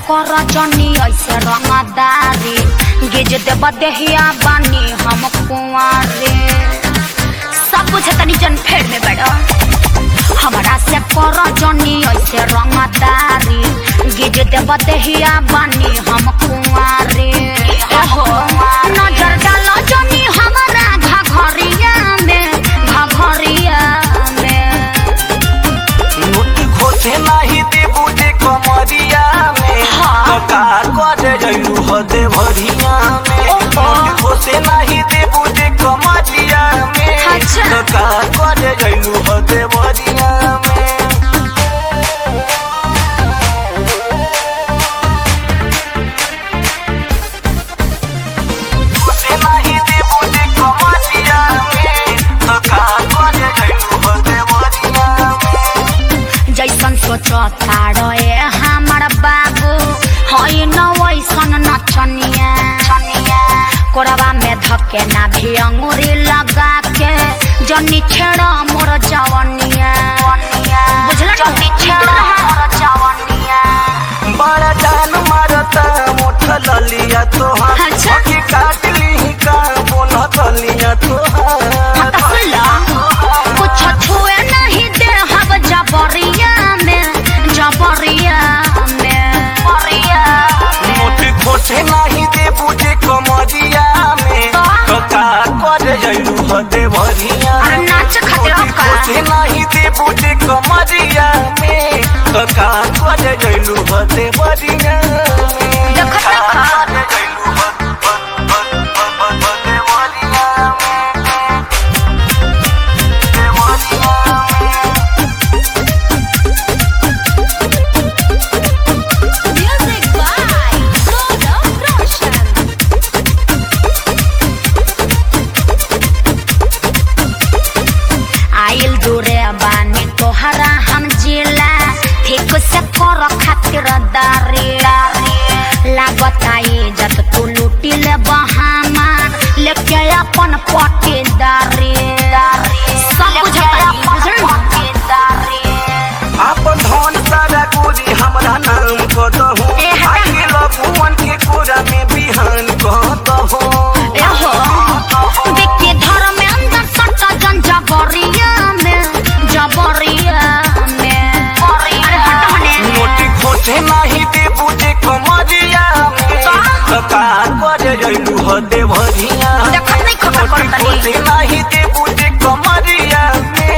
कर जनी ऐसे रंगदारी गिज देब देहिया बानी हम कुंवारे सब कुछ तनी जन फेर में बैठो हमरा से कर जनी ऐसे रंगदारी गिज देब देहिया बानी हम कुंवारे एहो नजर डालो जनी हमरा घघरिया में घघरिया में नोट खोसे नाही देबू जे कमरिया में हाँ। तो का करे जइलू हदे भरिया में ओहो। नोट खोसे नाही देबू जे कमरिया में अच्छा। तो का करे जइलू हदे भरिया में खोसे नाही देबू जे कमरिया में तो का करे जइलू हदे भरिया में जैसन सोचो तारे हमर बाबू हई न वैसन नचनिया कोरबा में धके ना भी अंगूरी लगा के जनी छेड़ा मोर जवनिया बुझला जनी छेड़ा मोर जवनिया बड़ा जान मारता मोठ ललिया तोहार अच्छा। अखी काट ली का बोल तलिया हाँ तोहार तो सुन लो कुछ छुए नहीं दे हब जबरिया में जबरिया में मोट खोटे नहीं दे बुझे कमरिया में तो का कर जइलू हदे भरिया अरे नाच खातिर मोट का खोटे नहीं दे बुझे कमरिया में तो का कर जइलू हदे भरिया में देखत का देखत। कर जइलू हद- हद- हद- हद- हदे भरिया में हदे भरिया में Music by Golden Roshan. आइल दूरे बानी तोहरा हम जिला ठीक से कर खातिर दारी लागत आई जत तू लूटी ले बहामार लेके अपन पटीदारी सब पटीदारी आपन धन सारा गोरी हमरा नाम क दहु ए, हटा। आगे लगुवन के कोरा में बिहान क दहु एहो देखिए धर्म में अंदर सट्टा जन जबरिया में जबरिया में अरे हट हने नोटी खोटे नाही दे बुझे कमरिया में का? तो का करे जइलू हदे भरिया देखत नहीं खबर नोटी करतनी। खोटे नाही दे बुझे कमरिया में